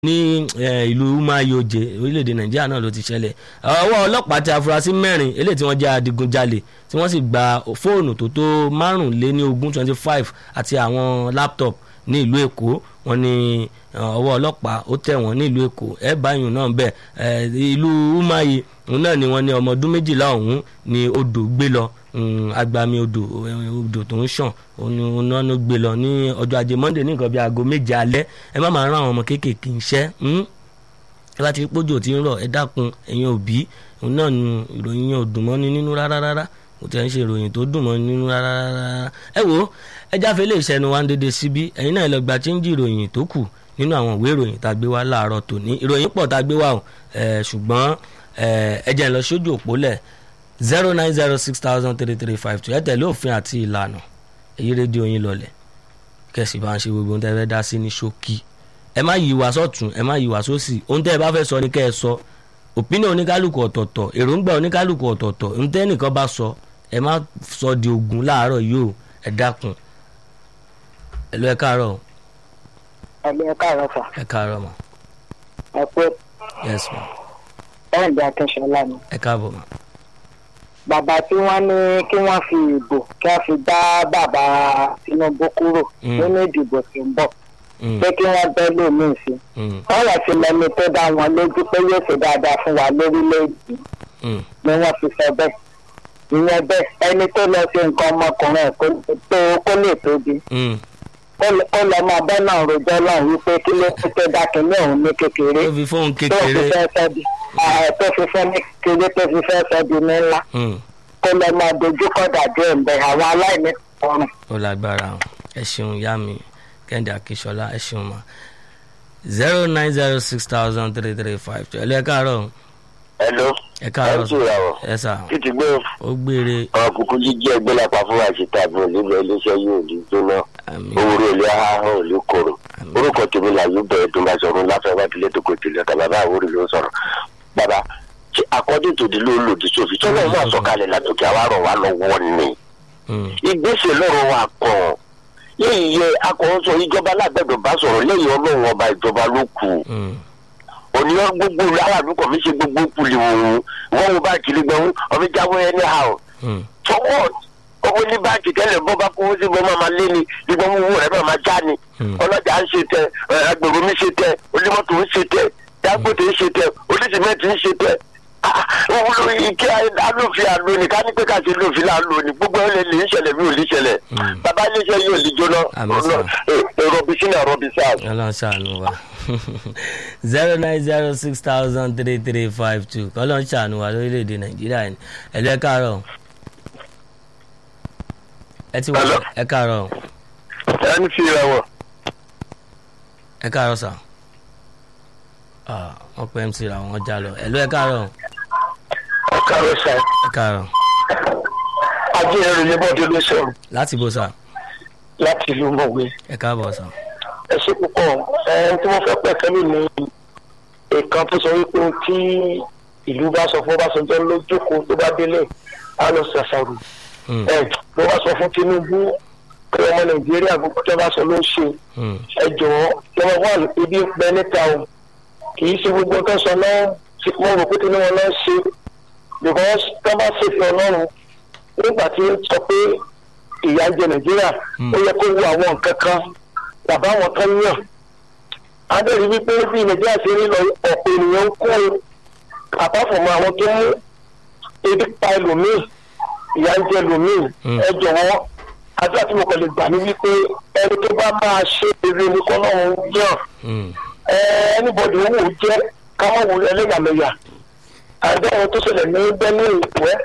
ní ìlú umayoje orílẹ̀-èdè nàìjíríà náà ló ti ṣẹlẹ̀ ọwọ́ ọlọ́pàá ti afurasí mẹ́rin eléyìí tí wọ́n jẹ́ adigunjalè tí wọ́n sì gba fóònù tó tó márùnléní ogún twenty five àti àwọn laptop ní ìlú èkó wọ́n ní ọwọ́ ọlọ́pàá ó tẹ̀ wọ́n ní ìlú èkó ẹ̀ báyìí náà bẹ̀ ìlú umayi òun náà ni wọ́n ní ọmọ ọdún méjìlá ọ̀hún ni odò gbé lọ agbami odò odò tó ń ṣàn òun náà ló gbé lọ ní ọjọ́ ajé monday ní nǹkan bíi aago méje alẹ́ ẹ má máa rán àwọn ọmọ kéékèèké iṣẹ́ ẹ bá ti rí pójò tí ń rọ̀ ẹ dákun ẹ̀yin òbí òun náà ni ìròyìn yẹn ò dùn mọ́ni nínú rárá rárá kò tẹ̀ ń ṣe ìròyìn tó dùn mọ́ni nínú rárá rárá ẹ wo ẹ jáfe lè ṣẹnu wa ń dédé síbí ẹ̀yin náà lọ gba chíńjì ìròyìn tó kù nínú àwọn ìwé ìròyìn tá a gbé wá láàárọ̀ tòní ìròyìn pọ̀ tá a gbé wá o ṣùgbọ́n ẹ jẹ́ ń lọ sójú òpó lẹ̀ zero nine zero six thousand three three five two ẹ tẹ̀lé òfin àti ìlànà èyí rédíò yín lọlẹ̀ kẹ̀sì bá ń ṣe gbogbo ohun tẹ́ fẹ́ dá sí ní ṣókí ẹ má yí wa sọ́tún ẹ má yí wa sósì ohun tẹ́ ẹ bá fẹ́ sọ ni kẹ́ ẹ sọ òpínà oníkálukú ọ̀tọ̀ọ̀tọ̀ èròǹgbà oníkálukú ọ̀tọ̀ọ̀tọ̀ ohun tẹ́ nìkan bá sọ ẹ má sọ di ogun láàárọ̀ yìí o ẹ dákun ẹ lọ ẹ káàárọ̀. ẹ lọ ẹ káàárọ̀ fà. ẹ káàárọ̀ ma. ẹ pé. yes ma. ẹ ǹjẹ́ akínṣọlá ni. ẹ káàbọ̀ ma bàbá tí wọ́n ní kí wọ́n fi ìbò kí wọ́n fi dá bàbá Tinubu kúrò nínú ìdìbò tí ń bọ̀ pé kí wọ́n bẹ́ lómìn sí wọ́n lọ sí lẹ́ni tó dá wọn lójú pé yóò ṣe dáadáa fún wa lórílẹ̀‐èdè ni wọ́n fi sọ bẹ́ẹ̀ ìyẹn bẹ́ẹ̀ ẹni tó lọ sí nǹkan ọmọkùnrin ẹ̀ kó lè tóbi ó lọ máa bẹ́ náà rojọ́ náà wípé kí ló ti tẹ́ dá kínní òun ní kékeré tó fi fóun tó fi kékeré fẹ́ sọ́ di tó fi fẹ́ ní kékeré tó fi fẹ́ sọ́ di ní ńlá kó lọ máa dojú kọ́ dàjú ẹ̀ ń bẹ àwọn aláìní ọrùn. ó lágbára o ẹ ṣeun ìyá mi kẹ́hìndé akíṣọlá ẹ ṣeun ma zero nine zero six thousand three three five two ẹ lọ ẹ káàárọ̀ hello ẹ káàárọ̀ ẹ ń ṣèràwọ̀ ẹ sà títí gbé ó gbére ọkùnkùn jíjí ẹgbẹ́ lápá fún àṣetà àbúrò nílẹ̀ iléeṣẹ́ yóò ní jóná àmì owóró ilé ahọ́n ò lè kóró Àmín. orúkọ tèmi là yóò bẹ̀rẹ̀ tó bá sọ̀rọ̀ láfẹ́ wá tilé tó kò tilẹ̀ ọ̀tà bàbá àwòrán ló ń sọ̀rọ̀ bàbá tí akọ́dé tòdì ló ń lòdì sófin tí wọ́n máa sọ̀kalẹ̀ látòkè àwa rọ̀ wá lọ́wọ́ ni ìgbésẹ̀ lọ́rọ̀ wa kàn yìí yẹ akọ̀ọ́sọ ìjọba alágbẹ̀dọ̀ bá sọ̀rọ̀ lẹ́yìn ọlọ́run ọba ìjọba ló kù òníyàn gbogbo aráàlú kọ̀ mí ṣe gbogbo kulè òun wọ́n wo bá kiri gbẹ̀hún ọ̀fi jáwé ẹni ha ọ̀ tọwọ́ owó ní báńkì tẹ́lẹ̀ bọ́ bá kówó sí gbọ́n máa lé ni gbígbọ́n owó rẹ̀ máa já ni ọlọ́jà ń ṣe tẹ ẹ, agbèrò mi ṣe tẹ onímọ́tò ń ṣe tẹ Dangote ń ṣe tẹ onísìmẹ́ntì ń ṣe tẹ Ah, owó lórí kí alófin àlò ní ká ní pé ká ṣe lófin láàlò ní gbogbo ẹ̀ lè lè ń ṣẹlẹ̀ bí ò ní ṣẹlẹ̀ bàbá iléeṣẹ́ yóò lè jóná Àmín sà. rọbì sínú rọbì sáà. ọlọ́run ṣàánú wa zero nine zero six thousand three three five two kọ́lọ́run ṣàánú wa lórílẹ̀‐èdè nàìjíríà ni ẹ lọ ẹ káàárọ̀ ẹ ti wà Hello? ẹ káàárọ̀ ẹni fi ìràwọ̀ ẹ káàárọ̀ sà Ah, wọ́n pẹ́ mc ra wọn já lọ ẹ lọ ẹ káàárọ̀ ọ̀kà rẹ̀ sàn. ẹ káàárọ̀ ajé ẹrù ní bọ́ọ̀dù ló sọ̀rọ̀ láti bó sà láti ìlú mọ̀wé. ẹ káàbọ̀ sà ẹ ṣe púpọ̀ ẹ tí wọ́n fẹ́ pẹ̀ kẹ́lù ní ìkan tó sọ wípé ohun tí ìlú bá sọ fún Ọbásanjọ́ ló jókòó tó bá délé á lọ ṣàṣàrò Hmm, ẹ ló wá sọ fún Tinubu pé ọmọ Nàìjíríà gbogbo tó bá sọ ló ń ṣe hmm, ẹ jọ̀wọ́ lọ́wọ́ wà ibi ń pẹ́ níta o kì í ṣe gbogbo tó sọ náà mo rò pé Tinubu náà ṣe because tó bá ṣèfẹ́ Ọlọ́run nígbà tí ó sọ pé ìyà ń jẹ Nàìjíríà ó yẹ kó wo àwọn nǹkan kan bàbá wọn kan yàn adẹ́rìí wípé bí Nàìjíríà ṣe rí lọ ọ̀pọ̀ ènìyàn ń kó àpapọ̀mọ́ àwọn tó mú ebi pa ẹlòmíì ìyà ń jẹ ẹlòmíì Mm. ẹ jọ̀wọ́ àdúrà tí mo kàn lè gbà ní wípé ẹni tó bá máa ṣe eré ní kọ́lọ́run yàn hmm, ẹ ẹnibọdì owó jẹ káwọn wò ẹlẹ́yàmẹ̀yà àdéhùn tó ṣẹlẹ̀ ní Benue ìpẹ́